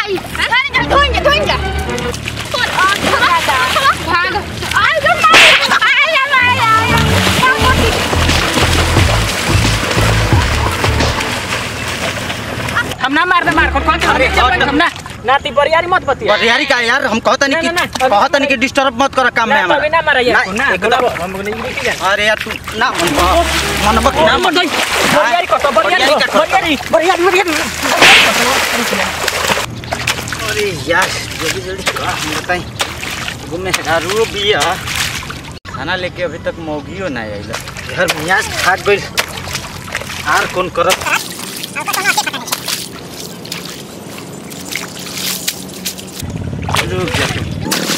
आई अरे जा धोइन जा धोइन जा और आ चला भाग आई जो मार आई आई आई आई क्या होती हम ना मार दे मार कौन कौन अरे, हट। हम ना नाती बरियारी मत बतिया बरियारी का यार हम कहता नहीं ना, ना, कि ना, कहता नहीं कि डिस्टर्ब मत कर काम में ना अभी ना मारा ना, यार ना एकदम हम नहीं देखी जा अरे यार तू ना मन मनबक ना मन बरियारी कत बरियारी बरियारी का- बरियारी बरियारी बरियारी अरे यार जल्दी जल्दी आ, हम बताई घूमने हरू बिया खाना लेके अभी तक मौगियो ना आइल यार मियाँ खाट गइल आर कौन करत रुक जा तू।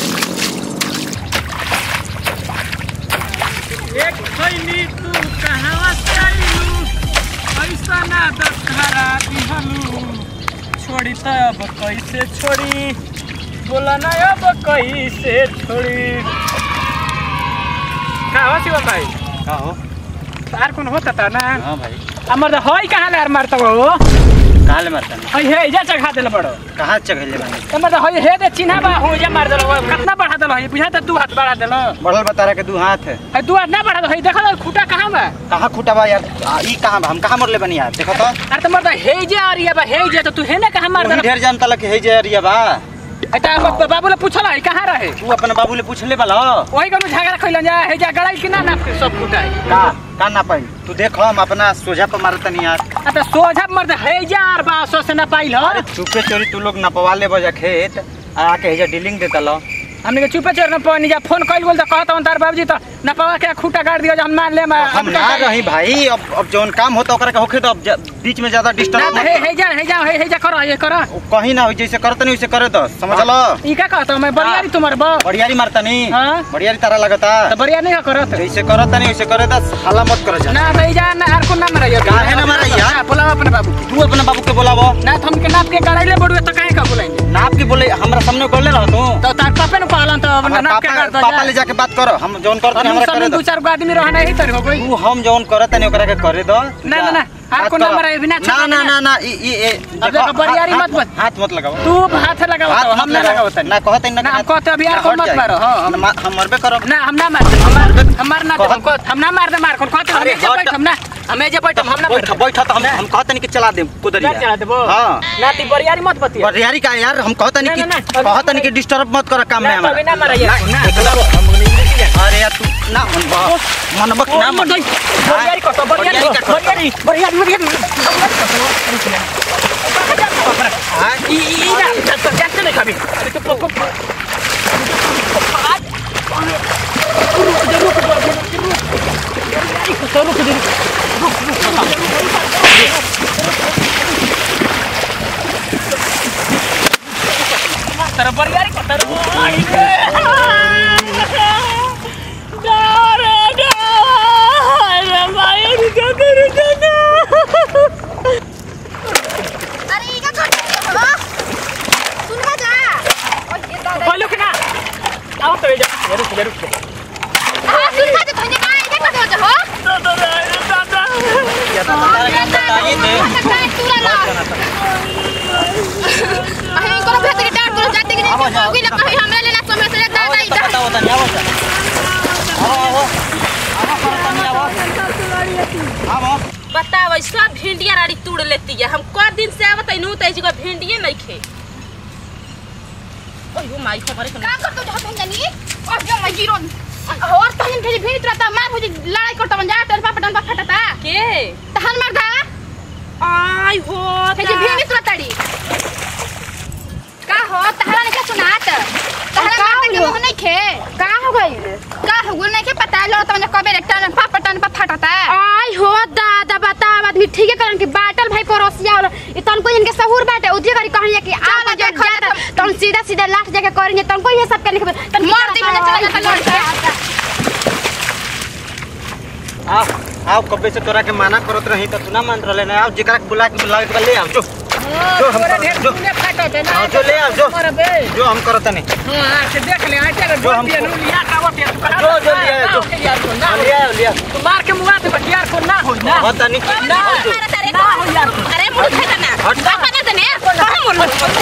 एक खैनी तू कहां से आइलू ऐसा ना दशहरा दिहलू छोड़ी त अब कैसे छोड़ी बोला ना अब कैसे छोड़ी का हो शिवम भाई का हो तार कौन होता था ना हाँ भाई हमर त हई कहाँ ले मारता हो कहाँ ले मारता हई हे जा चढ़ा देले बड़ो कहाँ चघले बानी हमर त हई हे दे चिन्हा बा हो जा मार देलो कितना बढ़ा देलो हई बुझा त दू हाथ बढ़ा देलो बढ़ल बता रहा के दू हाथ है हई दू हाथ ना बढ़ा दो हई देखा दो खूटा कहाँ बा कहाँ खूटा बा यार आ, ई कहाँ बा हम कहाँ मरले बनी यार देखो तो अरे त मर त हे जे और ये बा हे जे त तू हे ना कहाँ मार वही देलो ढेर जानता लग हे जे अरिया बा ऐता बाबूले पूछल हई कहाँ रहे तू अपने बाबू ले पूछले वाला वही कनु झगड़ा खइलन जा हे जा गड़ाई कि ना ना सब खूटा है का का ना पाई तू देख हम अपना सोझा पर मारत नहीं यार आ त सोझा मर त हे जा और बा सो से ना पाइल ह अरे चुपे चोरी तू लोग नपवा ले बजा खेत आ आके हेजा डीलिंग देता लो हमने के चुपे चोर न पानी जा फोन कइल बोल त कहत हन तार बाबूजी त ना पावा के खूटा गाड़ दियो जा हम मान ले हम ना रही भाई अब अब जौन काम होता ओकरा के होखे तो अब ज- बीच में ज्यादा ना डिस्टर्ब त हे हे जा हे जा हे हे जा कर हे कर कहीं ना हो जैसे करत नहीं वैसे करे दो समझ लो ई का कहत मैं बरियारी तुम्हार बा बड़ियारी मारता नहीं हाँ। बड़ियारी तारा लगता त बरिया नहीं करत जैसे करत नहीं वैसे करे दस हाला मत कर जा ना त ई जा ना आर को ना मारा यार काहे ना मारा यार? बोला अपने बाबू तू अपने बाबू के बोलावो ना त हमके नाप के गड़ाइले बड़ुए त काहे का बोलाइले नाप के बोले हमरा सामने कर ले रहो तू त तार पापे न कहलन त हमार नाप के पापा गाड़ दो पापा ले जाके बात करो हम जौन करत नहीं हम हमरा करे सब दो दू चार गो आदमी रहना ही तर हो गई तू हम जौन करत नहीं ओकरा के करे दो ना, ना, ना, आपको बात करो। नंबर है, बिना ना छेड़े ना ना। ना ना ई ई ए, अब देखो, देखो, बरियारी हाथ- मत मत। हाथ मत लगाओ तू हाथ लगाओ हाथ हम मत ना लगाओ। लगाओ तनी ना कहते ना ना, हम कहते अभी यार को मत मारो, हाँ, हम- हम हम मरबे करब ना हम ना मार हमार हमार ना कहत- हम कहत- हम ना मार दे मार कौन कहते हम अरे, जे हट। बैठ हम ना हमें जे बैठ हम ना बैठ बैठ तो हम हम कहते नहीं कि चला दे कुदरिया चला देबो हां ना ती बरियारी मत बतिया बरियारी का यार हम कहते नहीं ना, कि ना, ना, अभी- कहते नहीं कि डिस्टर्ब मत कर काम में ना, तो अभी हमारा ना मारा यार, ना, एकदम। अरे यार तू ना मन मनबक ना मन बरियारी कत बरियारी बरियारी का- बरियारी बरियारी बरियारी हाँ, ई ई ई ना तो जाते नहीं कभी अरे तो पक पक तर बरियारी कतर अरे ई का कर हो सुन ना जा ओए ये दादा बोलो कि ना आओ तो जा रुक जा रुक जा हां सुन ना जा धोने का ई का कर हो या तो तारा के बताइए दे अहे इनको भेज के डांट कर जाते कि नहीं होगी ना कहीं हमरा लेना समय से दादा इधर बताओ बता नहीं आवो आओ आओ आओ करता नहीं आवो आओ बताओ सब भिंडिया राड़ी तोड़ लेती है हम क दिन से आवत नू त जगह भिंडिये नहीं खे ओयो माई हमारे का कर तो जाते जानी और जो मैं जीरो और तहन भेज भेज रहता मार हो लड़ाई करता मन जा तेरे पापा डंडा फटता के तहन मार दा आई हो भेज भेज रहताड़ी का हो तहरा ने क्या सुनात तहरा मारता के मुंह नहीं खे का हो गई का हो गई नहीं के पता लो तो कबे रे टन पापा टन पर फटता आई हो दादा बताव आदमी ठीक है करन के बाटल भाई पड़ोसिया वाला ई तन को इनके सहूर बाटे उजे करी कहनिया कि आ चलो, जा देखो, जा तन सीधा सीधा लास्ट जाके करेंगे तन को ये सब करने के तन मार दी मुझे चला जाता लड़ के आओ आओ कबे से तोरा के माना करत रही त तू ना मान रहले ना आओ जेकरा के बुला के बुला के ले आओ जो जो हम जो आओ जो ले आओ जो जो हम करत नहीं हां से देख ले आटे अगर जो हम- बोल दिया नू लिया का वो तू कहा जो जो ले आओ जो यार को ना हाँ, ले आओ ले आओ तू मार के मुआ दे यार को ना हो ना पता नहीं ना आओ जो अरे मुंह खाता ना हट। बापा ना तने कहां मुंह